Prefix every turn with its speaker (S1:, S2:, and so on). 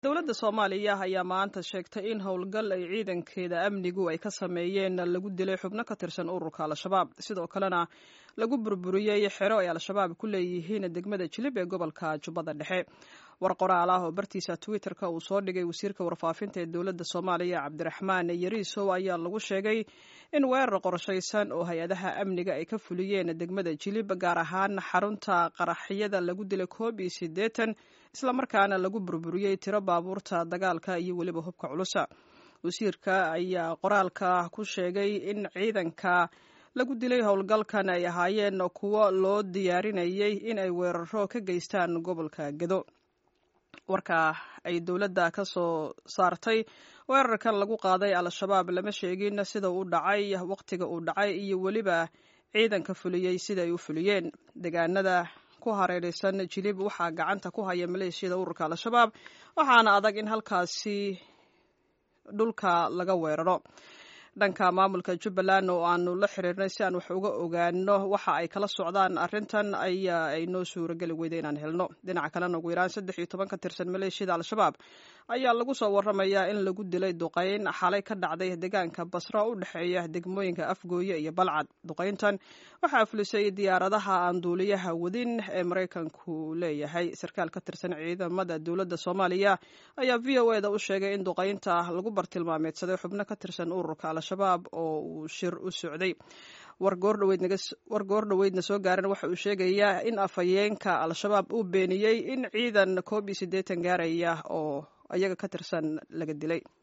S1: dowladda soomaaliya ayaa maanta sheegtay in howlgal ay ciidankeeda amnigu ay ka sameeyeen lagu dilay xubno ka tirsan ururka al-shabaab sidoo kalena lagu burburiyey xero ay al-shabaab ku leeyihiin degmada jilib ee gobolka jubbada dhexe war qoraal ah oo bartiisa twitter-ka uu soo dhigay wasiirka warfaafinta ee dowladda soomaaliya cabdiraxmaan yariisow ayaa lagu sheegay in weerar qorshaysan oo hay-adaha amniga ay ka fuliyeen degmada jilib gaar ahaan xarunta qaraxyada lagu dilay koob iyo siddeetan islamarkaana lagu burburiyey tiro baabuurta dagaalka iyo weliba hubka culusa wasiirka ayaa qoraalka ku sheegay in ciidanka lagu dilay howlgalkan ay ahaayeen kuwo loo diyaarinayay in ay weeraro ka geystaan gobolka gedo warka ay dowladda ka soo saartay weerarkan lagu qaaday al-shabaab lama sheegin sida uu dhacay wakhtiga uu dhacay iyo weliba ciidanka fuliyey sida ay u fuliyeen deegaanada ku hareeraysan jilib waxaa gacanta ku haya maleeshiyada ururka al-shabaab waxaana adag in halkaasi dhulka laga weeraro dhanka maamulka jubbaland oo aanu la xiriirnay si aan wax uga ogaano waxa ay kala socdaan arrintan ayaa ay noo suurageli weyday inaan helno dhinaca kalena ugu yaraan saddex iyo toban ka tirsan maleeshiyada al-shabaab ayaa lagu soo waramayaa in lagu dilay duqayn xalay ka dhacday deegaanka basra u dhexeeya degmooyinka afgooye iyo balcad duqayntan waxaa fulisay diyaaradaha aan duuliyaha wadin ee maraykanku leeyahay sarkaal ka tirsan ciidamada dowladda soomaaliya ayaa v o e da u sheegay in duqaynta lagu bartilmaameedsaday xubno ka tirsan ururka al-shabaab oo uu shir u socday war goor dhoweydna soo gaaran waxa uu sheegayaa in afhayeenka al-shabaab uu beeniyey in ciidan koob iyo siddeetan gaaraya oo iyaga ka tirsan laga dilay